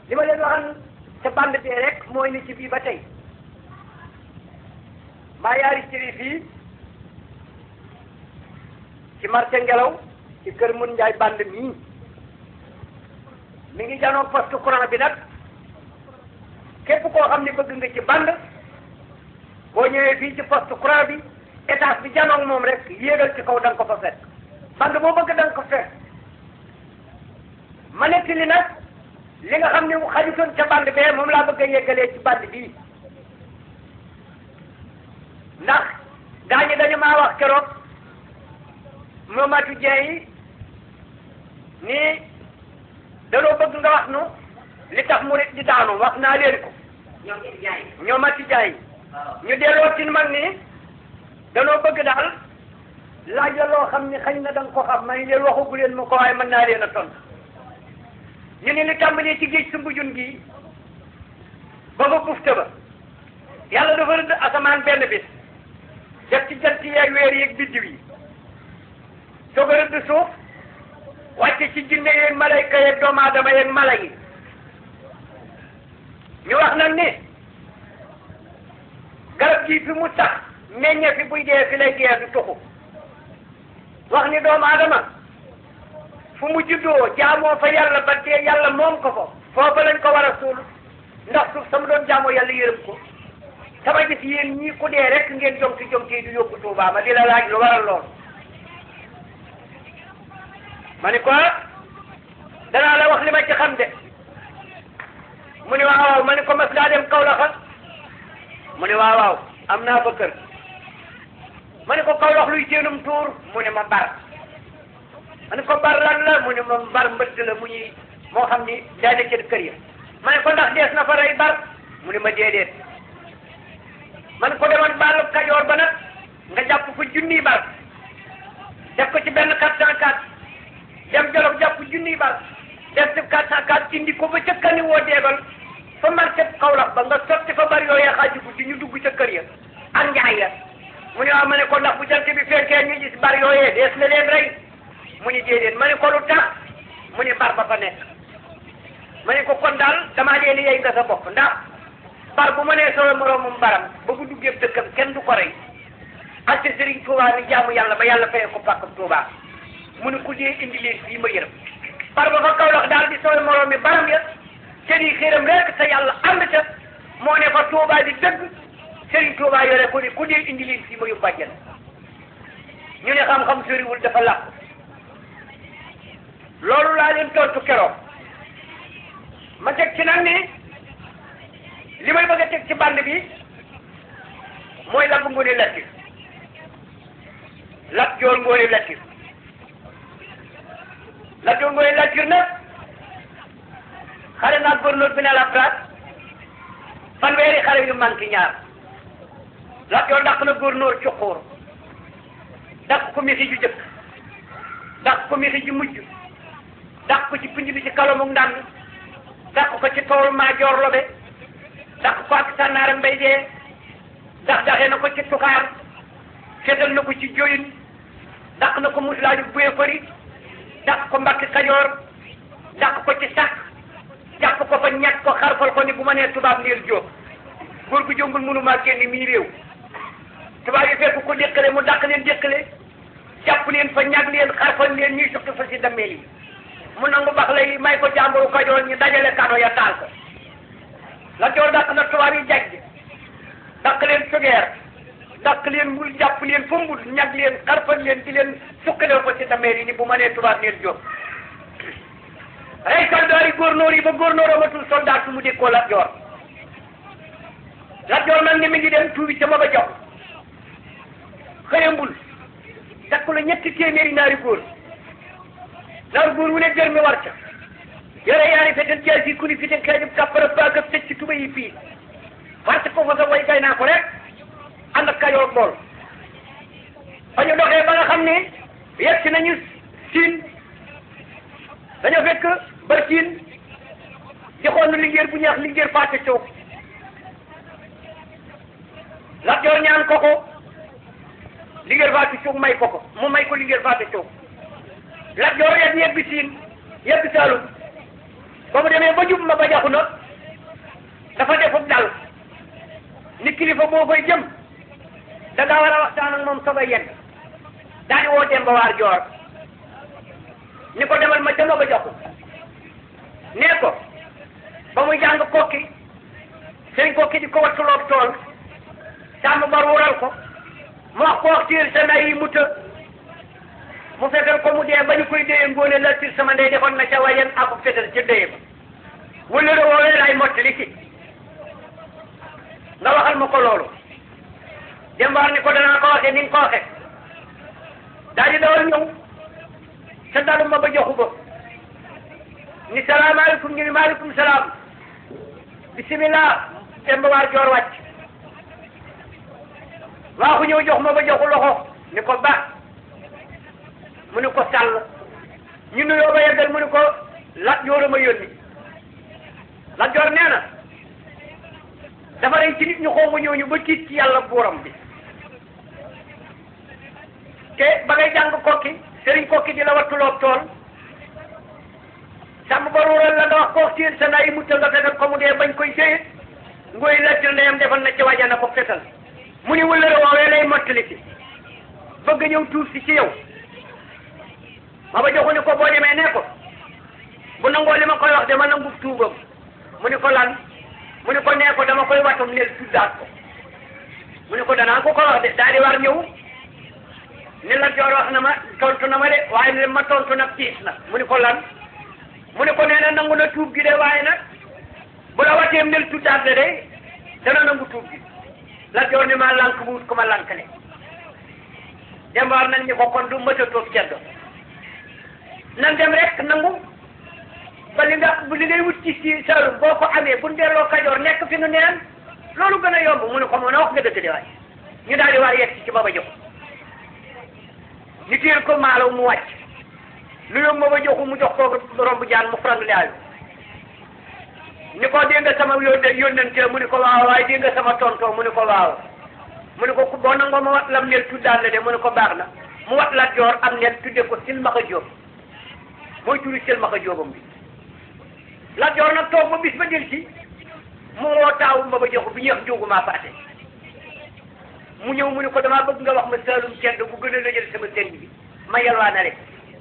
li ma leen waxal ca bande bee rek mooy ni ci bii ba tey maa yaari cëri fii ci marché ngelaw ci kër mun njaay bande mii mi ngi janoo poste courant bi nag képp koo xam ne bëgg nga ci bande boo ñëwee fii ci poste courant bi étage bi janoog moom rek yéegal ci kaw da nga ko fa fekk bande boo bëgg da nga ko fekk ma nekk li nag li nga xam ne mu xajutoon ca bande bee moom laa bëgg a yeggalee ci bande bii ndax gaa ñi dañu maa wax keroog Momadou Dieng yi nii danoo bëgg nga wax nu li tax murit di daanu wax naa leen ko ñoom it jaay. ñoo ma ci jaay waaw. ñu delloo ci mag ni danoo bëgg daal laaj la loo xam ni xañ na da nga ko xam may leen waxagu leen ma ko waaye mën naa leen a tontu ñu ne li tàmbalee ci géej sumbu jun gi ba ba bufte ba yàlla dafa rëdd asamaan benn bis def ci jant yeeg weer yeeg biddiw yi soog a rëdd suuf wàcce ci jinne yeeg malayka yeeg doomu aadama yeeg mala yi ñu wax nag ni garab gi fi mu tax meññe fi buy dee fi lay dee du tuxu wax ni doomu aadama fu mu juddoo jaamoo fa yàlla ba dee yàlla moom ko fa foofa lañ ko war a suul ndax suuf sama doon jaamoo yàlla yërëm ko sama gis yéen ñii ku dee rek ngeen jonki jonki du yóbbu Tuubaa ma di la laaj lu waral lool ma ni ko danaa la wax li ma ci xam de mu ni waaw waaw ma ni ko mas ngaa dem Kaolack mu ni waaw waaw am naa fa kër ma ni ko Kaolack luy seenum tuur mu ni ma bar ma ni ko bar lan la mu ni ma bar mbëtt la mu ñuy moo xam ni day na ci kër ya ma ni ko ndax dees na fa rey bar mu ni ma déedéet ma ni ko demoon baalu kajoor ba nag nga jàpp fa junniy bar def ko ci benn quatre cent quatre dem jolof jàpp junniy bar def ci quatre cent quatre indi ko ba ca kani woo deebal fa marché Kaolack ba nga sotti fa bari yooyee xaaju ko ci ñu dugg ca kër ya ak njaay ya mu ne waaw ma ne ko ndax bu jant bi fekkee ñu gis bari yooyee dees na leen rey mu ni déedéet ma ne ko lu tax mu ni bar ba fa nekk ma ne ko kon daal damaa leen yey nga sa bopp ndax bar bu ma nee solo moroomum baram ba bu duggee dëkkam kenn du ko rey ak te Serigne Touba ni jaamu yàlla ba yàlla fayee ko pàkkam Touba mu ne ku dee indi leen fii ma yërëm bar ba fa Kaolack daal di solo moroom mi baram ya te di xiram rek te yàlla ànd ca moo ne fa Touba di dëgg Serigne Touba yore ko ni ku dee indi leen fii ma yóbbu àjjana ñu ne xam-xam soriwul dafa làqu loolu laa leen tontu keroog ma teg ci nag ni li may bëgg a teg ci band bi mooy Lamp Ngoone Latir Lat Joor Ngoone Latir Lat Joor Ngoone Latir nag xare naa gouverneur bi ne la place fanweeri xare yu manqué ñaar Lat Joor dàq na gouverneur ci xuur dàq ko misi ju jëkk dàq ko misi ju mujj dàq ko ci pinj bi ci kalomuk ndànd dàq ko ci tool maajoor lobe dàq ko ak sànnaara mbay dee dax daxee na ko ci tukaar seetal na ko ci joyin dàq na ko muslaaju buye fari dàq ko mbakki kajoor dàq ko ci sax jàpp ko fa ñett ko xarfal ko ni bu ma nee tubaab ndeel jóob góor gu jongul mënumaa génn mii réew tubaab yi fekk ko déqale mu dàq leen déqale jàpp leen fa ñag leen xarfal leen ñuy suqi fa si dammeel yi mu nangu bax lay may ko jàmburu kajoor ñu dajale kado ya taal ko la joor dàq na tubaab yi jajj dàq leen sugeer dàq leen mbul jàpp leen fa mbul ñag leen xarfal leen di leen suqalee ko si dammeel yi ni bu ma nee tubaab ndeel jóob rey soldaar yi góornóor yi ba góornóor amatul soldaar su mu dékkoo Lat Joor Lat Joor nag ni mi ngi dem tuubi ca ma ba jox xëyambul takku la ñetti téeméeri naari góor naari góor wu ne jër mi war ca yore yaari fetal jaay fii ku ni fital xeejub kàppara baag ak tëj ci tuba yi fii parce que fa sa way gay naa ko rek ànd ak kayoor bool ba ñu doxee ba nga xam ne yegg si nañu siin dañoo fekk barkiin di xool na liggéey bu ñaax liggéey fàtte coow Lat Joor ñaan ko ko liggéey fàtte coow may ko ko mu may ko liggéey fàtte coow Lat Joor yegg yegg siin yegg Saalum ba mu demee ba jub ma ba jaxu nag dafa defub dal ni kilifa boo fay jëm da nga war a waxtaan ak moom soog a yegg daañu woo Demba Waar Joor ni ko demal ma jëma ba joxu nee ko ba muy jàng kokki sëñ kokki di ko wattuloo tool sàmm bar wural ko mu wax ko wax tiir sa nay yi mu të mu fekkal ko mu dee ba ñu koy déye ngóone la tiir sama ndey defoon na ca wayen ako fetal ca déye ba wala la woowee lay mottali si nga waxal ma ko loolu dembaar ni ko danaa ko waxee ni nga ko waxee daal di dawal ñëw sa dalu ma ba joxu ba ni salaamaaleykum ñu ni maaleykum salaam bisimilah demba waar joor wàcc waa ko ñëw jox ma ba joxu loxo ni ko ba mu ni ko sàll ñu nuyoo ba yeggal mu ni ko lat joor ma yónni lat joor nee na dafa rey ci nit ñu xongu ñëw ñu ba tiit ci yàlla buuram bi te ba ngay jàng kokki sëriñ kokki di la wattuloo tool sàmm ba ruural la nga wax ko tiir sa nayi mucca nga fetal ko mu dee bañ koy séyit ngoy lattir ndeyam defal na ci wajana ko fetal mu ni wëllëre woowee lay mottali si bëgg ñëw tuur si ci yow ma ba joxu ni ko boo demee ne ko bu nangoo li ma koy wax de ma nangu tuubam mu ni ko lan mu ni ko nee ko dama koy watum nel tuddaat ko mu ni ko danaa ko ko wax de daal di war ñëw ni la joor wax na ma tontu na ma de waaye li ma tontu nag tiis na mu ni ko lan mu ni ko nee na nangu na tuub gi de waaye nag bu la watee nel tuddaat de de dana nangu tuub gi la joor ni ma lànk bu wut ko ma lànkale dembaar nañ ni ko kon du mëta toog ceddo nan dem rek nangu ba li nga bu li ngay wut ci si Saalum boo ko amee bu delloo Kajoor nekk fi nu neen loolu gën a yomb mu ne ko mën a wax nga dëgg de waay ñu daal di war yegg ci baba jox ñu téel ko maalaw mu wàcc lu yomb baba joxu mu jox ko romb jaan mu frank laayu ni ko dégg nga sama yónne yónnante mu ni ko waaw waaye dégg nga sama tontoo mu ni ko waaw mu ni ko boo nangoo ma wat lam nel tuddaan la de mu ni ko baax na mu wat la joor am nel tudde ko silmaxa jóob mooy turi silmaxa jóobam bi la joor nag toog ba bis ba del ci mu woo taawu ma ba joxu bi ñuy wax njóogu maa paase mu ñëw mu ne ko damaa bëgg nga wax ma saalum cedd bu gën a lëjal sama sëriñ bi ma yalwaana rek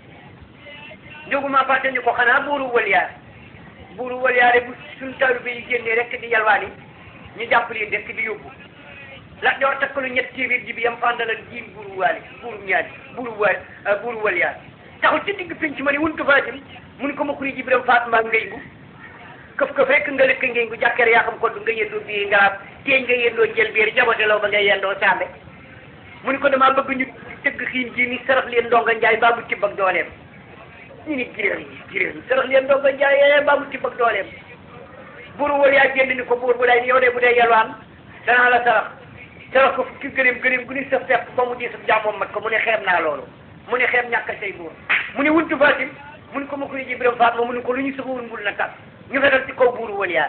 njóogu maa paase ni ko xanaa buuru waliyaar buuru waliyaare bu suñ taalu bi yi génnee rek di yalwaani ñu jàpp leen rek di yóbbu la joor takkalu ñett téeméer ji bi yam fàndalal jiin buuru waali buuru ñaari buuru waali buuru waliyaar taxul ci digg pinc ma ni wuntu faatim mu ni ko ma xuri jibiram faat mbaa ngay bu këf këf rek nga lëkk ngeen gu jàkkeer yaa xam ko du nga yendoo bii ngaraab teeñ nga yendoo jël biir jabote law ba ngay yendoo saambe mu ni ko damaa bëgg ñu tëgg xiin ji ni sarax leen ndonga njaay baa mu tibb ak dooleem ñu ni giréem yi giréem sarax leen ndonga njaay ee baa mu tibb ak dooleem buur wal yaa génn ni ko buur bu day yow de bu dee yalwaan danaa la sarax sarax ko fukki gëléem gëléem gu ni sa fepp ba mu di sa jàmmoom mat ko mu ne xeeb naa loolu mu ne xeeb ñàkk say buur mu ne wuntu fatim mu ne ko ma koy jibiram faat ma mu ne ko lu ñu sëfawul mbul na kat ñu fetal ci kaw buuru waliyaa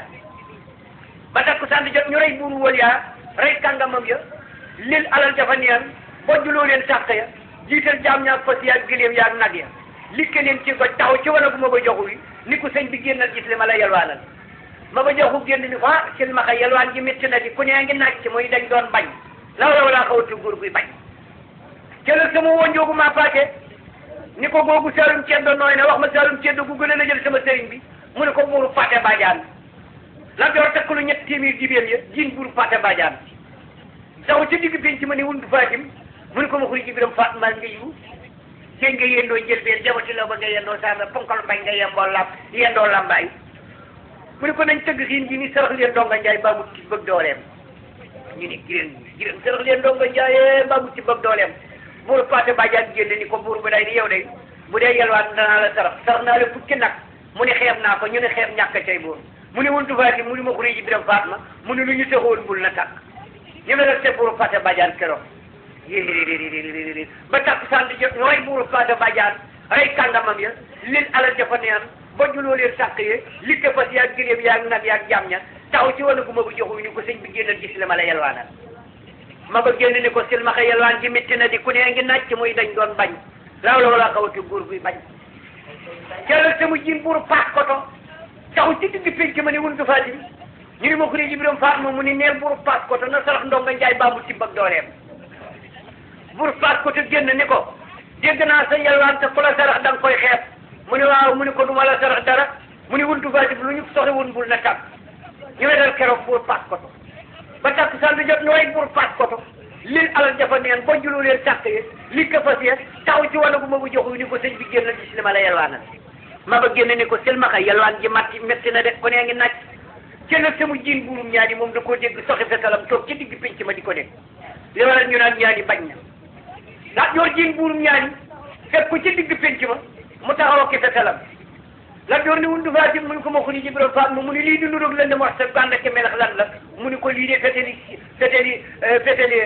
ba takku sànni jot ñu rey buuru waliyaa rey kàngamam ya lil alal dafa neen bojjuloo leen sàq ya jiital jaam ñaak fas yaag gëléem yaag nag ya likke leen ci goj taxaw ci wala gu ma ba joxu wi ni ko sëñ bi génnal gis li ma la yalwaanal ma ba joxu génn ni ko ah sil ma xay yalwaan ji métti na di ku nee ngi naaj ci muy dañ doon bañ law la walaa xawatu góor guy bañ jëlal sama wonjoogu maa paake ni ko googu saalum ceddo nooy na wax ma saalum ceddo gu gën a la jël sama sëriñ bi mu ne ko buuru Fate Badiane la door takkalu ñett téeméer jibéen ya jiin buuru Fate Badiane saw ci digg penc ma ni wundu Fatim mu ne ko ma xuri jibiram faat mbaa nga yiwu seen nga yendoo jël been jabati la ba nga yendoo saana ponkal mbay nga yemboo lam yendoo lambaay mu ne ko nañ tëgg xiin ji ni sarax leen donga njaay baa mut ci bëgg dooleem ñu ni giréen giréen sarax leen donga njaay baa mut ci bëgg dooleem buuru Fate Badiane génn ni ko buur bu day ni yow day bu dee yelwaan danaa la sarax sarax naa la fukki nag mu ne xeeb naa ko ñu ne xeeb ñàkk cay buur mu ne wuntu faati mu ne ma xuri ji biram faat ma mu ne lu ñu sexoon bul na tàkk ñu ne la se buuru Fate Badiane keroog yéeréeréeréeréeréer ba takk sànni jot ñu rey buuru Fate Badiane rey kàngamam ya lil alal jafa neen ba juloo leen sàq ye likke fas yaag gëléem yaag nag yaag jàmm ña taxaw ci wana gu ma bu joxu ñu ko sëñ bi génnal gis li ma la yelwaanal ma ba génn ni ko silmaxa yelwaan ji métti na di ku nee ngi nàcc muy dañ doon bañ laaw la wala xawati góor guy bañ jëlal sama jiin buuru paas koto taxu ci ci digg penc ma ni wuntu faati ñu ni ma xuri ji biram faat ma mu ni neel buru paas ko te na sarax ndonga njaay baamu ci bag dooleem buru paas ko te génn ni ko dégg naa sa yalwaan te ku la sarax da nga koy xeeb mu ni waaw mu ni ko du ma la sarax dara mu ni wuntu faati lu ñu soxla woon bul na tàgg ñu wetal keroog buru paas ko to ba takk sal bi jot nooy buru paas ko to lil alal jafa neen boo juloo leen sàkk yi li ko fas yee taw ci wàllu bu ma bu joxu ni ko sëñ bi génn gis li ma la yalwaanal ma ba génn ni ko silmaxa yalwaan ji matti metti na de ko nee ngi naaj jëlal sama jiin buurum ñaani moom da koo dégg soxi fetalam toog ci digg pénc ma di ko dégg li waral ñu naan ñaani bañ na ndax yor jiin buurum ñaani fekk ko ci digg pénc ma mu taxaw ki fetalam la door ni wundu faati mu ni ko ma xuni ji birom faat ma mu ni lii di nuroog lan de wax sa gànd ak melax lan la mu ni ko lii de feteli feteli feteli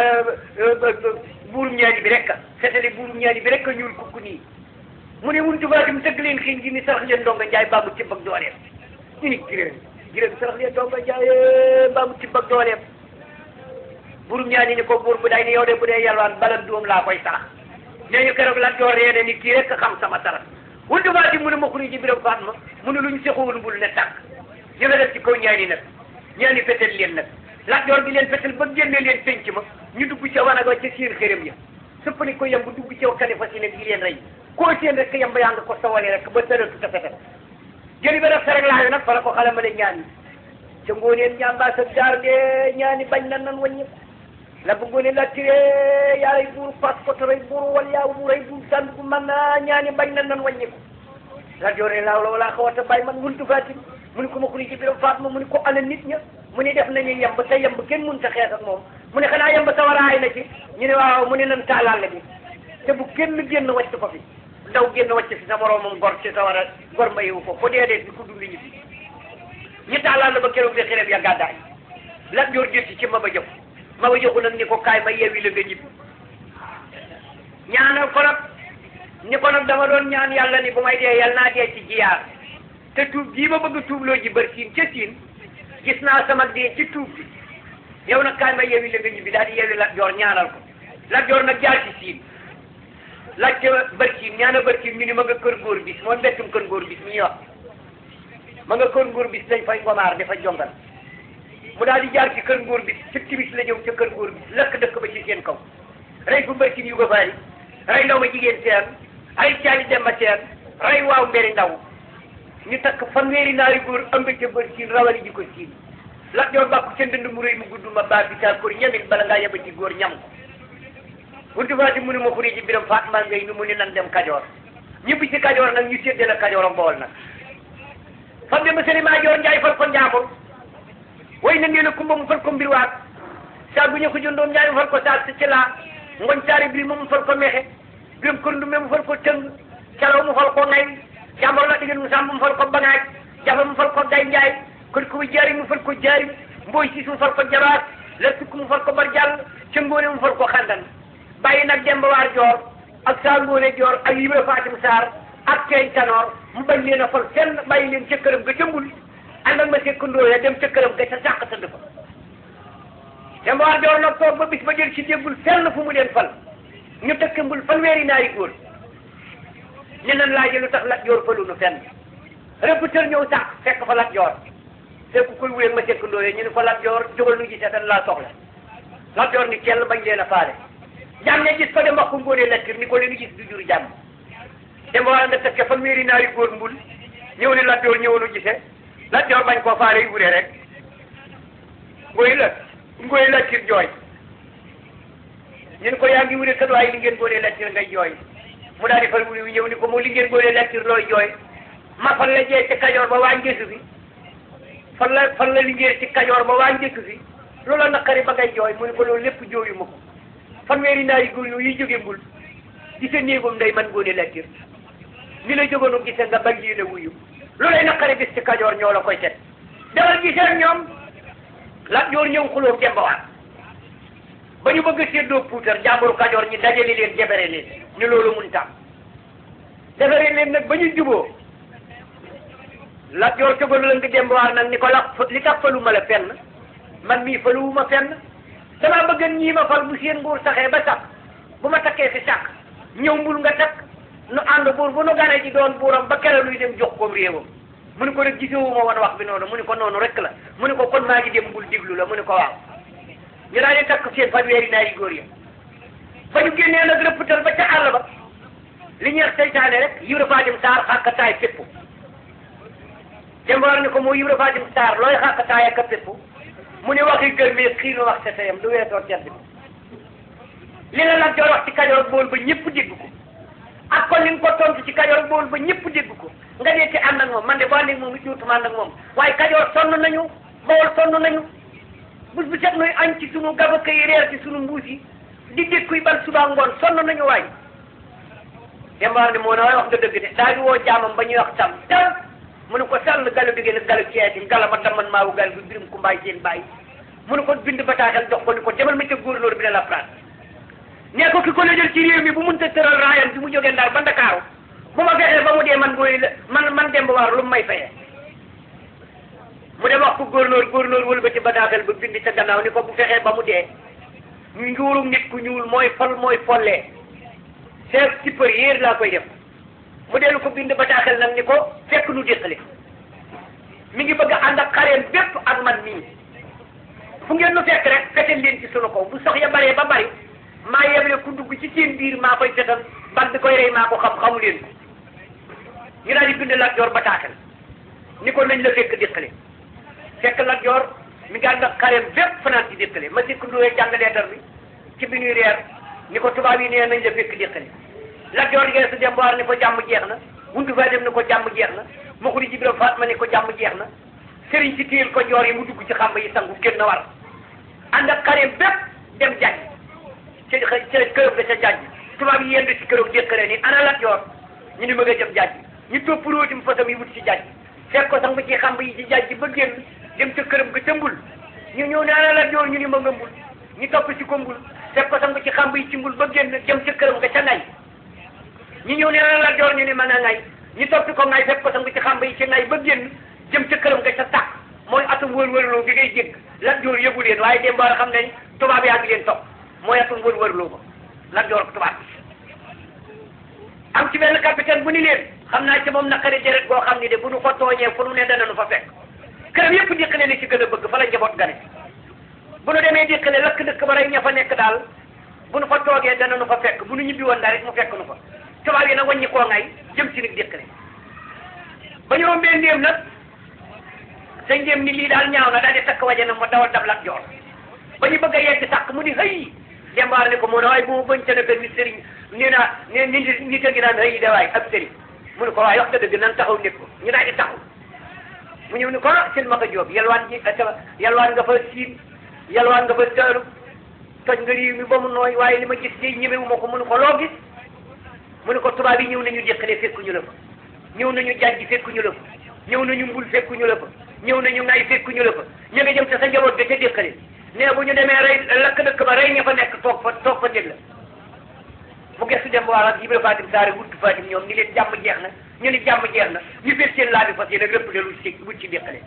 buurum ñaani bi rek feteli buurum ñaani bi rek ñuul kukku nii mu ne wuntu faati mu tëgg leen xiin gi ni sarax leen ndonga njaay baamu ci bag dooleem ñu ni giréem giréem sarax leen ndonga njaay baamu ci bag dooleem buurum ñaani ni ko buur bu day ni yow de bu dee yalwaan balam doom laa koy sarax nee ñu keroog la door reene ni kii rek xam sama sarax wuntu faati mu ne ma xuri ji biram faat ma mu ne lu ñu sexowoon bul ne tàkk ñu nga def ci kaw ñaani nag ñaani fetel leen nag Lat Joor di leen fetel ba génne leen penc ma ñu dugg ca wanag wa ca seen xërëm ya sëpp ni ko yemb dugg ca kalifa si ne di leen rey koo seen rek yemb yaa nga ko sawale rek ba tëratu ta fetel jëli ba def rek laayu nag fa la ko xalamale ñaani ca ngooneen ñaambaa sa jaar de ñaani bañ na nan wàññi la bu ngoonee la tiré yaaray buur pas ko toray buur wal yaa buuray buur sànd bu man na ñaani bañ na nan wàññi ko Lat Joor ne laaw la walaa xawata bàyyi man wuntu fatim mu ni ko ma xuri ci biram faat ma mu ni ko ana nit ña mu ni def nañu yemb te yemb kenn mun ta xeex ak moom mu ne xanaa yemb sawaraay na ci ñu ne waaw mu ne nan taalaale bi te bu kenn génn wàcc ko fi ndaw génn wàcc fi sa moroomam gor ci sawara gor mayewu ko ko dee dee bi ku dund ñi fi ñu taalaale ba keroog de xereb ya gàddaay Lat Joor jël ci ma ba jëf ma ba joxu nag ni ko kaay ma yeewi la nga ñibbi ñaanal ko nag ni ko nag dama doon ñaan yàlla ni bu may dee yàlla naa dee ci jiyaar te tuub gii ma bëgg tuubloo ji bër siin ca siin gis naa sama dee ci tuub bi yow nag kaay ma yeewi la nga ñibbi daal di yeewi Lat Joor ñaanal ko Lat Joor nag jaar ci siin laajte bër siin ñaana bër siin ñu ni ma nga kër góor bis mooy mbettum kër góor bis mi ñuy wax ma nga kër góor bis dañ fay ngomaar dafa jongal mu daal di jaar ci kër góor bis ci timis la ñëw ca kër góor bis lakk dëkk ba ci seen kaw rey fu bër siin yu ko faari rey ndaw ma jigéen seen ay caali demba seen rey waaw mberi ndaw ñu takk fanweeri naari góor ëmb ca bër siin rawali ji ko siin Lat Joor bàkku ca ndënd mu rëy mu gudd ma baa bi taal koor ñamin bala ngaa yebati góor ñam ko wuntu faati mu ne ma xuri ji biram faat maa ngay nu mu ni nan dem kajoor ñibbi ci kajoor nag ñu séddale la kajoor a mbool nag fam de monsieur maa joor njaay fal ko njaambur way na ngeen a kumba mu fal ko mbir waat saa bu ñu ko jëndoom njaay mu fal ko saak si ci laa ngoñ saari bi mu fal ko mexe biram kër ndume mu fal ko tëng calaw mu fal ko ngay jàmbor la diggéen mu sàmm mu fal ko bangaaj jafa mu fal ko day njaay kon ko jaari mu fal ko jaari mbooy siis mu fal ko jabaat la sukk mu fal ko bar jàll ca ngóone mu fal ko xandan bàyyi nag demba waar joor ak saa ngóone joor ak yibra fatim saar ak keeñ tanoor mu bañ leen a fal fenn bàyyi leen ca këram ga ca mbul ànd ak ma sekkandoo ya dem ca këram ga ca sàq tëdd fa demba waar joor nag toog ba bis ba jël ci déggul fenn fu mu leen fal ñu tëkk mbul fanweeri naari góor ñu nan laaje lu tax Lat Joor falu nu fenn rëbb tër ñëw sax fekk fa Lat Joor fekk koy wuyeeg ma sekkandoo ya ñu ne ko Lat Joor jógal nu gisee tan laa soxla Lat Joor ni kenn bañ leen a faale jàmm ne gis ko dem wax ko ngóonee lattir ni ko leen gis du jur jàmm dem war nga tëkke fanweeri naari góor mbul ñëw ne Lat Joor ñëw nu gisee Lat Joor bañ koo faale yu wuree rek ngoy la ngoy lattir jooy ñu ne ko yaa ngi wuree kat waaye li ngeen góonee lattir ngay jooy mu daal di fal wuri ñëw ni ko moo li ngeen góonee lattir looy jooy ma fan la jee ci kajoor ba waa njëkk fi fan la fan la liggéey ci kajoor ba waa njëkk fi loola naqari ba ngay jooy mu ne ko loolu lépp jooyu ma ko fanweeri naari góor yooyu yi jóge mbul di sa néegum ndey man góone lattir ni la jógoonu gise nga bañ lii la wuyu loolay naqari bis ci kajoor ñoo la koy teg demal gisee ñoom Lat Joor ñëw xuloo gembawaat ba ñu bëgg a séddoo puutar jàmburu kajoor ñi dajale leen jebere leen ni loolu mun tam defare leen nag ba ñu juboo Lat Joor cogalu la nga gembawaat nag ni ko la li tax faluma la fenn man mii faluwuma fenn dama bëgg ñii ma fal bu seen nguur saxee ba sax bu ma takkee fi sàq ñëw mbul nga takk nu ànd buur bu nu ganee ji doon buuram ba kere luy dem jox koom réewam mu ne ko nag gisewu ma woon wax bi noonu mu ne ko noonu rek la mu ne ko kon maa ngi dem bul diglu la mu ne ko waaw ñu daal di takk seen fanweeri naari góor ya ba ñu génnee nag rëpptal ba ca àll ba li ñuy wax seytaane rek Ibra Fatim Sarr xàkkataay fépp jëmbaar ni ko moo Ibra Fatim Sarr looy xàkkataay ak a fépp mu ne waxi gërmee xiinu wax sa tayam du weesoo tedd bi li la nag joor wax ci Kajoor ak Bawol ba ñëpp dégg ko ak kon li nga ko tontu ci Kajoor ak Bawol ba ñëpp dégg ko nga dee ci ànd ak moom man de boo ànd ak moom it duutuma ànd ak moom waaye Kajoor sonn nañu Bawol sonn nañu bés bu set nuy añ ci sunu gabaka yi reer ci sunu mbuus yi di dékkuy ban suba ngoon sonn nañu waay dembaar ni moo ne waaye wax nga dëgg de daa di woo jaamam ba ñuy wax tam tam mu ne ko sàll galu digée nag galu ceeti gala ma daman maawu gal bi birim ku mbaay seen bàyyi mu ne ko bind bataaxel jox ko ni ko demal ma ca góorlóor bi ne la France nee ko ki ko la jël ci réew mi bu mun ta tëral raayam bi mu jógee Ndar ba Ndakaaru bu ma fexee ba mu dee man booy man man demb waar lu mu may fayee mu dem wax ko góorlóor góorlóor wël ba ci bataaxel ba bind ca gannaaw ni ko bu fexee ba mu dee ñu njuurum nit ku ñuul mooy fol mooy follee chef supérieur laa koy def mu dellu ko bind bataaxel nag ni ko fekk nu déqale mi ngi bëgg a ànd ak xareem bépp ak man mii fu ngeen nu fekk rek fetal leen ci sunu kaw bu sox ya baree ba bari maa yeble ku dugg ci seen biir maa koy fetal bal bi koy rey maa ko xam xamu leen ko ñu daal di bind Lat Joor bataaxel ni ko nañ la fekk déqale fekk Lat Joor mi ngi ànd ak xareem bépp fanaan ci déqale ma sikk nduwee jàng leetar bi ci bi ñuy reer ni ko tubaab yi nee nañ la fekk déqale Lat Joor gee su dem boor ni ko jàmm jeex na wundu fa dem ni ko jàmm jeex na ma ko di Jibra Fatma ni ko jàmm jeex na sëriñ si téyel ko joor yi mu dugg ci xamba yi sangu génn na war ànd ak xareem bépp dem jàjj ci ci kërëb ga ca jàjj tubaab yi yendu ci kërëb déqale ni ana Lat Joor ñu ni ma nga jëm jàjj ñu topp róotim fasam yi wut ci jàjj fekk ko sangu ci xamba yi ci jàjj ba génn dem ca këram ga ca mbul ñu ñëw ne ana Lat Joor ñu ni ma nga mbul ñu topp ci ko mbul fekk ko sangu ci xamba yi ci mbul ba génn dem ca këram ga ca ngay ñu ñëw ne ana Lat Joor ñu ni ma nga ngay ñu topp ko ngay fekk ko sangu ci xamba yi ci ngay ba génn jëm ca këram ga ca tàkk mooy atum wër-wërloo bi ngay jégg Lat Joor yëgu leen waaye dem ba xam ne tubaab yaa ngi leen topp mooy atum wër-wërloo ba Lat Joor ak tubaab bi am ci benn capitaine bu ni leen xam naa ci moom naqari deret boo xam ni de bu nu ko tooñee fu nu ne dana nu fa fekk këram yëpp déqale ni ci gën a bëgg fa la njaboot gane bu nu demee déqale lakk dëkk ba rek ña fa nekk daal bu nu fa toogee dana nu fa fekk bu nu ñibbi woon daal rek mu fekk nu fa tubaab yi nag wàññi koo ngay jëm si nag déqale ba ñu rombee ndéem nag sa ndéem ni lii daal ñaaw na daal di takk waje na ma dawal dab Lat Joor ba ñu bëgg a yegg sàkk mu ni hëy dembaar ne ko moo ne waaye bu ma bañ ca nag ni sëriñ nee naa ne ni nit a ngi naan hëy de waay ab sëriñ mu ne ko waaye wax nga dëgg nan taxaw nekk ko ñu daal di taxaw mu ñëw ni ko seen maka jóob yalwaan ji yalwaan nga fa siin yalwaan nga fa taaru toj nga réew mi ba mu nooy waaye li ma gis day ñemewu ma ko mu ne ko loo gis mu ne ko tubaab yi ñëw nañu déqale fekkuñu la fa ñëw nañu jàjj fekkuñu la fa ñëw nañu mbul fekkuñu la fa ñëw nañu ngay fekkuñu la fa ña nga jëm te sa njaboot ga ca déqale nee bu ñu demee rey lakk dëkk ba rey ña fa nekk toog fa toog fa dégg la mu gestu dem waa ak Ibra Fatim Saare wut Fatim ñoom ni leen jàmm jeex na ñu ni jàmm jeex na ñu fekk seen laa bi fas yéene rëpp de lu ci wut ci déqale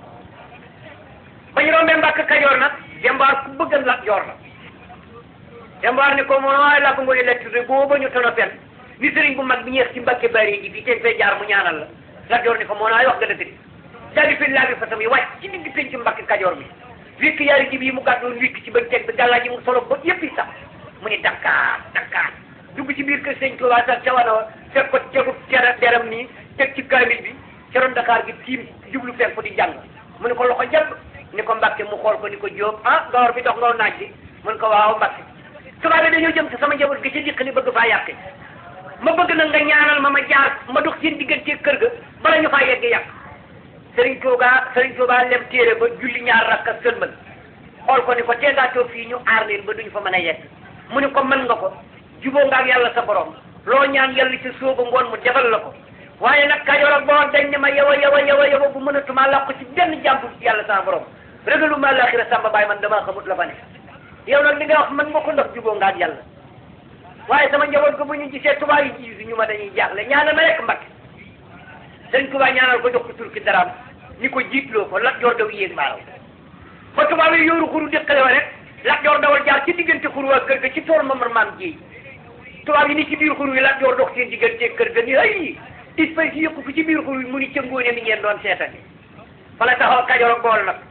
ba ñu rombee Mbàkke Kajoor nag dembaar ku bëggan Lat Joor la dembaar ni ko moo waaye laa ko ngoy lettre boo ba ñu tono pen ni sëriñ bu mag bi ñeex ci Mbàkke bari ji bi teen fay jaar mu ñaanal la Lat Joor ni ko moo waaye wax nga dëgg daal di fi laa bi fasam yi wàcc ci digg penc Mbàkke Kajoor bi wikk yaari jib yi mu gàddoon wikk ci bañ teg bi gàllaa ji mu solo ba yëpp yi sax mu ni Dakar Dakar dugg ci biir kër sëñ Tuubaa sax ca wana wa fekk ko tegu cera deram nii teg ci kaamil bi ceroon Dakar gi tiim jublu fekk ko di jàng mu ne ko loxo jàpp ni ko Mbàkke mu xool ko ni ko Jóob ah gawar bi dox ngaw naaj bi mu ne ko waaw Mbàkke tubaab bi dañoo jëm ci sama njaboot gi ci dikk li bëgg faa yàqe ma bëgg nag nga ñaanal ma ma jaar ma dox seen diggante kër ga bala ñu faa yegg yàq Sëriñ Tuubaa Sëriñ Tuubaa lem téere ba julli ñaar rakka sëlmal xool ko ni ko teegaatoo fii ñu aar leen ba duñ fa mën a yegg mu ne ko mën nga ko juboo nga ak yàlla sa borom loo ñaan yàlla ci sooba ngoon mu defal la ko waaye nag Kajoor ak Bawol dañ ne ma yow a yow a yow a yow bu mënatuma làqu ci benn jàmbu yàlla sa borom rëgalu ma laaxira sàmba baay man damaa xamut la fa ne yow nag li nga wax man nga ko ndox juboo nga ak yàlla waaye sama njaboot ko bu ñu gisee tubaab yi ji ñu ma dañuy jaaxle ñaanal ma rek Mbàkke sëñ Tuubaa ñaanal ko jox ko turki daraam ni ko jiitloo ko Lat Joor daw yéeg maaraw ba tubaab yi yóoru xuru déqale wa rek Lat Joor dawal jaar ci diggante xuru waa kër ga ci tool mamar maam ji tubaab yi ni ci biir xuru yi Lat Joor dox seen diggante kër ga ni ay espèce yi yëpp ko ci biir xur wi mu ni ca ngóone mi ngeen doon seetani fa la taxaw kajoor ak bool nag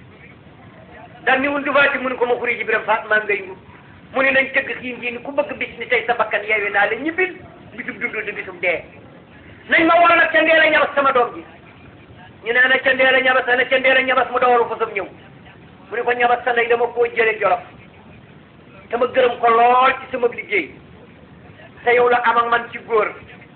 daan ni wun dufaati mu ni ko ma xuri ji biram faat maa ngay ngu mu ni nañ tëgg xiin ji ni ku bëgg bis ni tey sa bakkan yeewi naa la ñibbil bisub dund di bisub dee nañ ma woo nag ca ndeel a ñabas sama doom ji ñu ne ana ca ndeel a ñabas ana ca ndeel a ñabas mu dawalu fa sam ñëw mu ne ko ñabas sa ndey dama koo jële jolof te ma gërëm ko lool ci sama liggéey te yow la am ak man ci góor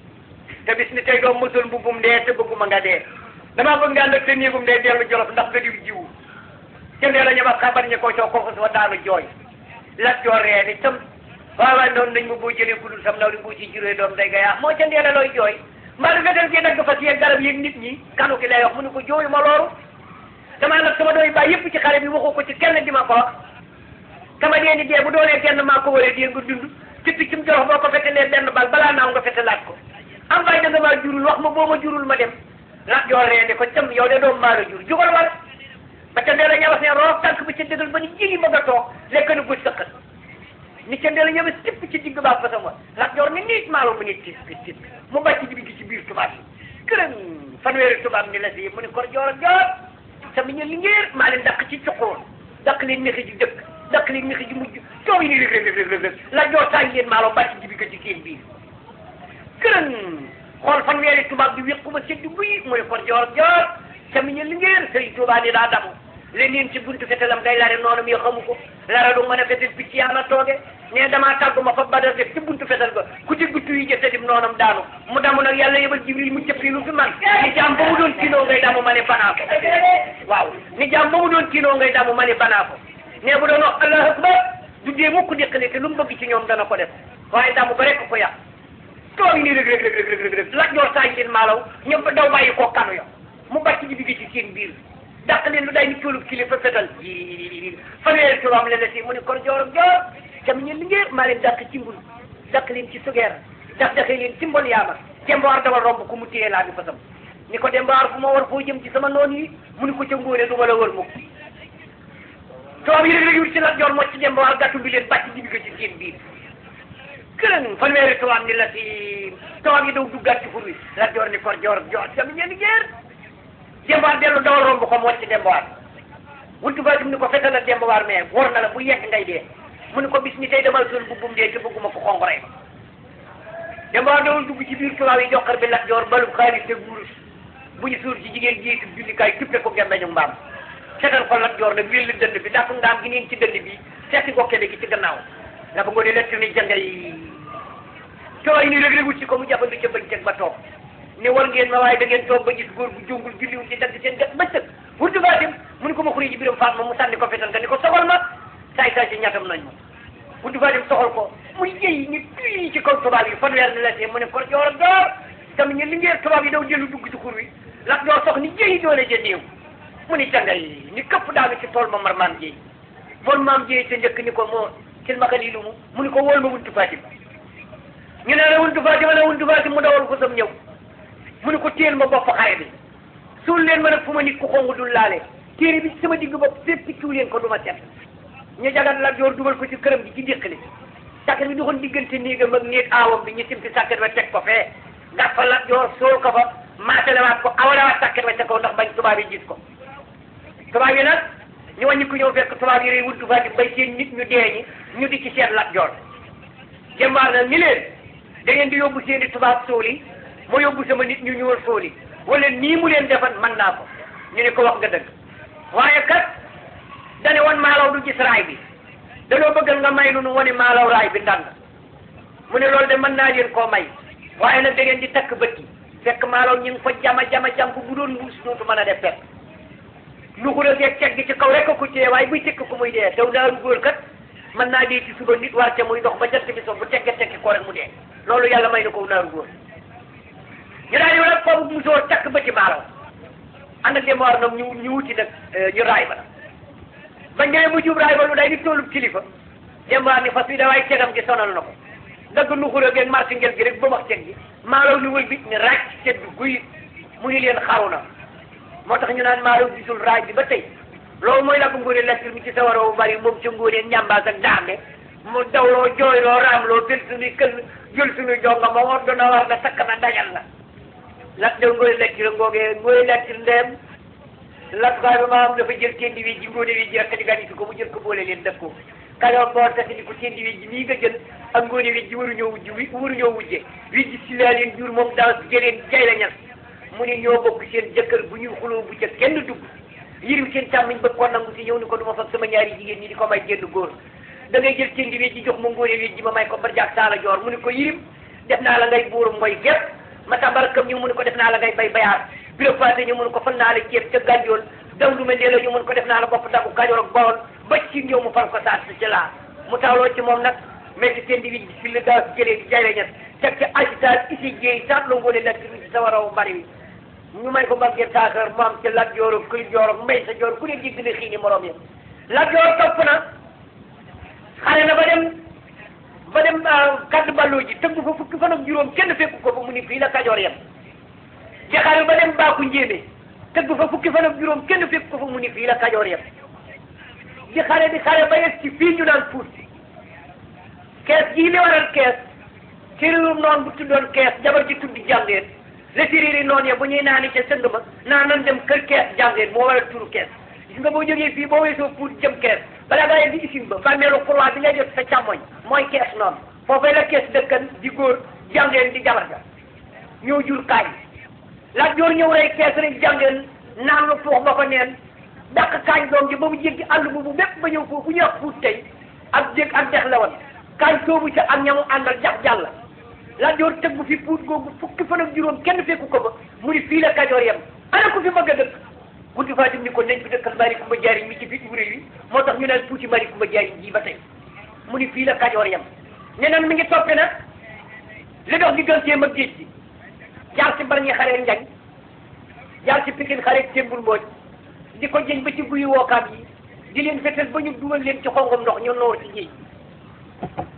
te bis ni tey doom mësul mbubbum dee te bëgguma nga dee damaa bëgg nga ànd ak te néegum dee dellu jolof ndax nga diw jiwu ca ndeel a ñabas xabar ñi ko coo ko fa daanu jooy lat joor ree ni tam waaw waaye noonu nañ ma boo jëlee ku dul sam naw li boo ci juree doom day gayaa moo ca ndeel a looy jooy mbaa du fekkee kii dagg fas yeeg garab yeeg nit ñi kanu ki lay wax mu ne ko jooyu ma loolu damaa nag sama doy baay yëpp ci xare bi waxu ko ci kenn di ma ko wax kama dee ni dee bu doonee kenn maa ko waree dee nga dund ci piccum jorox boo ko fetalee benn bal balaa naaw nga fetalaat ko am baay da nga maa jurul wax ma boo ma jurul ma dem lat joor ree ni ko cam yow de doom maa la jur jugal wala ba ca ndee la ñabas ne roof tànk bi ca dëgal ba ni jigi bëgg a toog lekk na guj sëqat ni ca ndee la ñabas tipp ci digg baa fasam wa lat joor ni niit maalo mu ni tis bi tis mu bàcc di bi ci biir tubaab yi kërën fanweeri tubaab ni la si mu ni kor joor ak joor sama ñu li ngéer maa leen dàq ci cuqoon dàq leen nexi ji dëkk dàq leen nexi ji mujj coow yi ni rëg rëg rëg rëg la joor tànn leen maalo bàcc di bi ko ci seen biir kërën xool fanweeri tubaab bi wéqu ma seddu buy mu ni kor joor ak joor sama ñu li ngéer sëriñ tubaab ni daa damu leneen ci buntu fetalam day lare noonu mi xamu ko lara du mën a fetal picc yàlla tooge ne damaa tàggu ma fa badar def ci buntu fetal ba ku ci guttu yi jëte dim noonam daanu mu damu nag yàlla yebal jibril mu cëppi lu fi man ni jaam ba mu doon kiinoo ngay damu ma ne banaa ko waaw ni jaam ba mu doon kiinoo ngay damu ma ne banaa ko ne bu doon wax allahu akbar du dee mukk déqale te lu mu bëgg ci ñoom dana ko def waaye damu ba rek ko yàq toog nii rek rek rek rek rek rek lak joor saañ leen maalaw ñëpp daw bàyyi koo kanu ya mu bàcc ji bi ci seen biir dàq leen lu day ni coolub kilifa fetal ji fanweeri tubaab leen la si mu ne kon joor ak joor cam ñeen li ngeen maa leen dàq ci mbul dàq leen ci sugeer dàq daqee leen ci mbon yaama dembawaar dawal romb ku mu téye laa bi fasam ni ko dembawaar fu ma war foo jëm ci sama noon yi mu ni ko ca ngóone du ma la wër mukk tubaab yi rek rek wut ci la joor moo ci dembawaar gàttu bi leen bàcc jibi ko ci seen biir kërën fanweeri tubaab ni la si tubaab yi daw duggaat ci fur wi la joor ni kon joor ak joor cam ñeen li ngeen dembawaar dellu dawal romb ko mu wàcc dembawaar wuntu ba ni ko fetal ak dembawaar mais wor na la bu yegg ngay dee mu ne ko bis ni tey demal sol bubbum dee te bëgguma ko xonq rey dembawaar dawal dugg ci biir tubaab yi joxar bi lat joor balub xaalis te wurus bu ñu suur ci jigéen jiitu jullikaay tuppe ko gemmeñu mbaam setal ko lat joor nag wéll dënd bi dàq ndaam gi neen ci dënd bi seeti ko kede gi ci gannaaw nga ba ngo ne lett ni jangay tubaab yi ni rek rek wut ci ko mu jàppandu ca bëccëg ba toog ne war ngeen ma waaye da ngeen toog ba gis góor bu jongul julliwul ci dagg seen gat bëccëg wurtu baatim mu ni ko ma xuri ji biram faat ma mu sànni ko fetal nga ni ko soxal ma saay saay si ñatam nañ ma wurtu baatim soxal ko muy jëy ni tuy ci kaw tubaab yi fanweer ni la see mu ne ko joor ak joor tam ñu li ngeen tubaab yi daw jëlu dugg ci xur wi lak joor sox ni jëy doole ja néew mu ni jangay ni këpp daanu ci tool ma mar maam jëy moon maam jëy te njëkk ni ko moo sil ma xali lu mu mu ni ko wóol ma wuntu baatim ñu ne la wuntu baatim la wuntu baatim mu dawal ko sam ñëw mu ne ko téel ma bopp xare bi suul leen ma nag fu ma nit ku xongu dul laale téere bi ci sama digg bopp fépp ciw leen ko du ma set ñu jagat la joor dugal ko ci këram gi ci déqali sàkket bi doxoon diggante néegam ak néeg aawam bi ñu simpi sàkket ba teg ko fee gas fa la joor sool ko fa maatalewaat ko awalewaat sàkket ba ca kaw ndax bañ tubaab yi gis ko tubaab yi nag ñu wàññi ko ñëw fekk tubaab yi rey wuntu faati bay seen nit ñu dee ñi ñu di ci seet lat joor jëmbaar na ni leen da ngeen di yóbbu seen i tubaab sool yi ma yóbbu sama nit ñu ñëwal sooli wala nii mu leen defan man naa ko ñu ne ko wax nga dëgg waaye kat dane woon maalaw du gis raay bi danoo bëggal nga may lu nu wane maalaw raay bi ndànd mu ne loolu de mën naa leen koo may waaye nag da ngeen di takk bët yi fekk maalaw ñu ngi fa jama jama jam ko bu doon mbuus dootu mën a def fekk lu xura seeg teg gi ci kaw rek ko téye waaye buy tekk ko muy dee daw naaru góor kat mën naa dee ci suba nit war ca muy dox ba jant bi so bu tegge tekki ko rek mu dee loolu yàlla may na ko naaru góor ñu daal di nag foofu musóor takk ba ci maalaw ànd ak demoir nag ñu ñu wuti nag ñu raay ba nag bañ ñëwee mu jub raay ba lu day di toolub kilifa demoir ni fas wi da waaye tegam gi sonal na ko dagg lu xura geeg marché ngel gi rek ba wax teg gi maalaw ni wël bi ni raaj sedd guy mu ni leen xaru na moo tax ñu naan maalaw gisul raaj bi ba tey loolu mooy la ko ngóone lastir mi ci sawaroo bu bari moom ca ngóone ñambaas ak daame mu dawloo jooyloo raamloo tel suñuy kël jël suñuy jonga ma war dana war da sakk na dajal la lat de ngoy lectir ngoogee ngoy lectir ndeem lat gaay ba maam dafa jël tendi wi ji ngóone wi ji rek di gani ko mu jël ko boole leen def ko kayoor boor tax ni ko tendi wi ji nii nga jël ak ngóone wi ji waruñoo wujj wi waruñoo wujje wi ji si laa leen jur moom daaw si jëleen jay la ñas mu ni ñoo bokk seen jëkkër bu ñuy xuloo bu ca kenn dugg yirim seen càmmiñ bëgg ko nangu si ñëw ni ko du ma fab sama ñaari jigéen ñi di ko may génn góor da ngay jël tendi wi ji jox ma ngóone wi ji ma may ko barjaak saala joor mu ni ko yirim def naa la ngay buuru mooy gépp ma tambarakam ñu mu ni ko def naa la ngay bay bayaar bureau fate ñu mun ko fan naa la ceeb ca gànjool daw lu mel ne la ñu mun ko def naa la bopp dagu kajoor ak bawol ba ci ñëw mu far ko saat si ci laa mu tawloo ci moom nag mais ci seen di wi si la daa si jëlee di jayle ñet teg ci agitaat isi jéey saat la ngoone nekk ci sa waraw bari wi ñu may ko mbagge taakar mu am ci lat joor ak kël joor ak mbay sa joor ku ne dégg na xiini morom ya lat joor topp na xale na ba dem ba dem kaddu balloo ji tëgg fa fukki fan ak juróom kenn fekku ko ba mu ni fii la kajoor yem ci xale ba dem baaku njéeme tëgg fa fukki fan ak juróom kenn fekk ko fa mu ni fii la kajoor yem di xale di xale ba yegg ci fii ñu naan puut kees gii li waral kees séréerum noon bu tuddoon kees jabar ji tuddi jàngeen la séréeri noon ya bu ñuy naani ca sëng ma naa nan dem kër kees jàngeen moo waral turu kees gis nga boo jógee fii boo weesoo puut jëm kees balaa ngaa yegg di isin ba bàmmeelu kurwaa bi ngay def sa càmmoñ mooy kees noonu foofee la kees dëkkan di góor jàngeen di jabar ja ñoo jur kaay Lat Joor ñëw rey kees rek jàngeen naan lu fuux ba ko neen dàq kaañ doom ji ba mu jéggi àll bu bu bépp ba ñëw foofu bu ñuy wax fuut tey ak jég ak dex la woon kaañ soobu ca ak ñamu àndal jax jàll Lat Joor tëgg fi puut googu fukki fan ak juróom kenn fekku ko ba mu ni fii la Kajoor yem ana ko fi bëgg a dëkk guddi Fatim ni ko nañ fi dëkkal Mari Kumba Jaari mi ci fi wuré wi moo tax ñu naan tuuti Mari Kumba Jaari ji ba tey mu ni fii la Kajoor yem ne nan mi ngi toppe nag li dox digganteem ak géej gi jaar ci bar ñi xaree njañ jaar ci pikin xaree témbul mbooj di ko jëñ ba ci guyu wookaam yi di leen fetel ba ñu dugal leen ci xongom ndox ñu noor ci géej